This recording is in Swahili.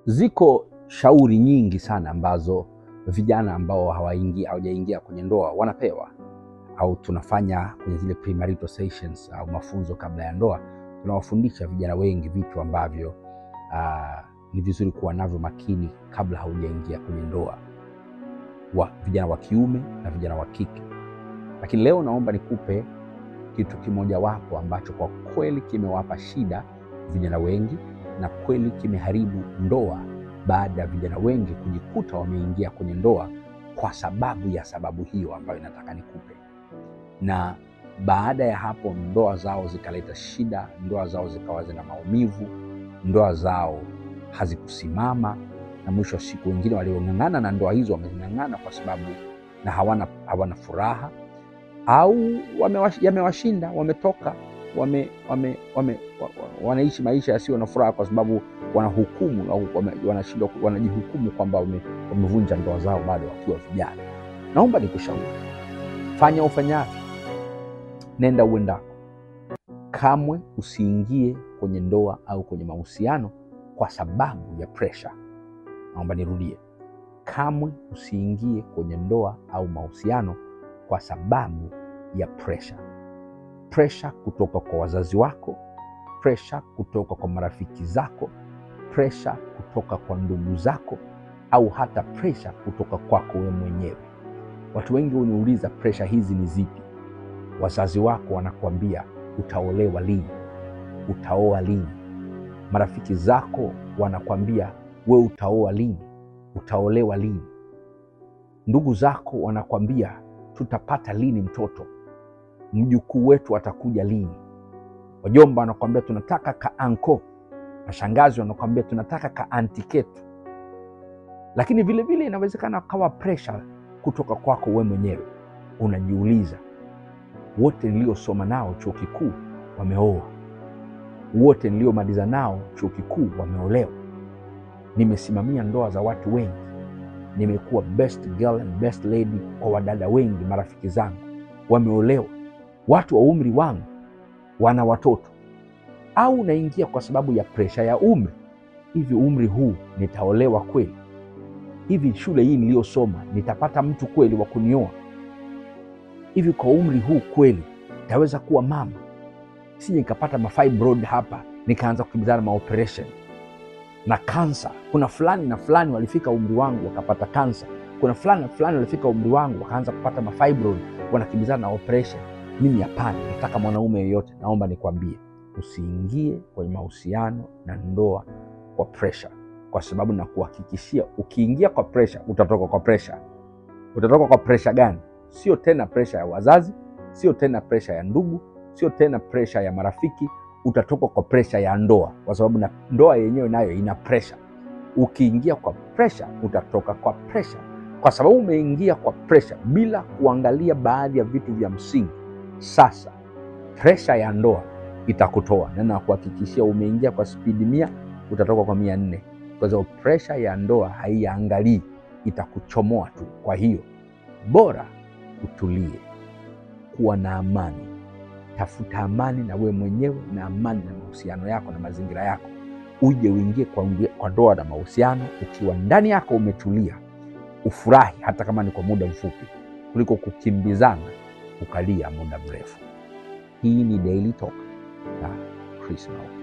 Ziko shauri nyingi sana ambazo vijana ambao hawaingi hawajaingia kwenye ndoa wanapewa au tunafanya kwenye zile premarital sessions au mafunzo kabla ya ndoa. Tunawafundisha vijana wengi vitu ambavyo ah, ni vizuri kuwa navyo makini kabla haujaingia kwenye ndoa, wa vijana wa kiume na vijana wa kike. Lakini leo naomba nikupe kitu kimojawapo ambacho kwa kweli kimewapa shida vijana wengi na kweli kimeharibu ndoa baada ya vijana wengi kujikuta wameingia kwenye ndoa kwa sababu ya sababu hiyo ambayo inataka nikupe, na baada ya hapo ndoa zao zikaleta shida, ndoa zao zikawa zina maumivu, ndoa zao hazikusimama, na mwisho wa siku wengine waliong'ang'ana na ndoa hizo wameng'ang'ana kwa sababu na hawana, hawana furaha au wamewash- yamewashinda, wametoka wame, wame, wame, wa, wa, wanaishi maisha yasiyo na furaha kwa sababu wanahukumu au wame- wanashindwa ku- wanajihukumu kwamba wame- wamevunja ndoa zao bado wakiwa vijana. Naomba nikushauri, fanya ufanyavyo, nenda uendako, kamwe usiingie kwenye ndoa au kwenye mahusiano kwa sababu ya presha. Naomba nirudie, kamwe usiingie kwenye ndoa au mahusiano kwa sababu ya presha. Presha kutoka kwa wazazi wako, presha kutoka kwa marafiki zako, presha kutoka kwa ndugu zako, au hata presha kutoka kwako wewe mwenyewe. Watu wengi huniuliza presha hizi ni zipi? Wazazi wako wanakuambia utaolewa lini, utaoa lini. Marafiki zako wanakwambia we utaoa lini, utaolewa lini. Ndugu zako wanakwambia tutapata lini mtoto, mjukuu wetu atakuja lini. Wajomba wanakwambia tunataka ka anko, mashangazi wanakwambia tunataka ka anti ketu. Lakini vilevile vile inawezekana kawa presha kutoka kwako we mwenyewe. Unajiuliza, wote niliosoma nao chuo kikuu wameoa, wote niliomaliza nao chuo kikuu wameolewa. Nimesimamia ndoa za watu wengi, nimekuwa best girl and best lady kwa wadada wengi, marafiki zangu wameolewa, watu wa umri wangu wana watoto. Au unaingia kwa sababu ya presha ya umri. Hivi umri huu nitaolewa kweli? Hivi shule hii niliyosoma nitapata mtu kweli wa kunioa? Hivi kwa umri huu kweli nitaweza kuwa mama? Sije nikapata mafibroid hapa nikaanza kukimbizana maoperation na kansa. Kuna fulani na fulani walifika umri wangu wakapata kansa. Kuna fulani na fulani walifika umri wangu wakaanza kupata mafibroid, wanakimbizana na operation. Mimi hapana, nataka mwanaume yeyote. Naomba nikwambie, usiingie kwenye mahusiano na ndoa kwa pressure, kwa sababu nakuhakikishia, ukiingia kwa pressure utatoka kwa pressure. Utatoka kwa pressure gani? Sio tena pressure ya wazazi, sio tena pressure ya ndugu, sio tena pressure ya marafiki, utatoka kwa pressure ya ndoa, kwa sababu na ndoa yenyewe nayo ina pressure. Ukiingia kwa pressure utatoka kwa pressure, kwa sababu umeingia kwa pressure bila kuangalia baadhi ya vitu vya msingi. Sasa presha ya ndoa itakutoa na nakuhakikishia, umeingia kwa spidi mia utatoka kwa mia nne kwa sababu presha ya ndoa haiangalii, itakuchomoa tu. Kwa hiyo bora utulie, kuwa na amani, tafuta amani na wewe mwenyewe na amani na mahusiano yako na mazingira yako, uje uingie kwa, kwa ndoa na mahusiano ukiwa ndani yako umetulia, ufurahi hata kama ni kwa muda mfupi, kuliko kukimbizana ukalia muda mrefu. Hii ni Daily Talk na Chris Mauki.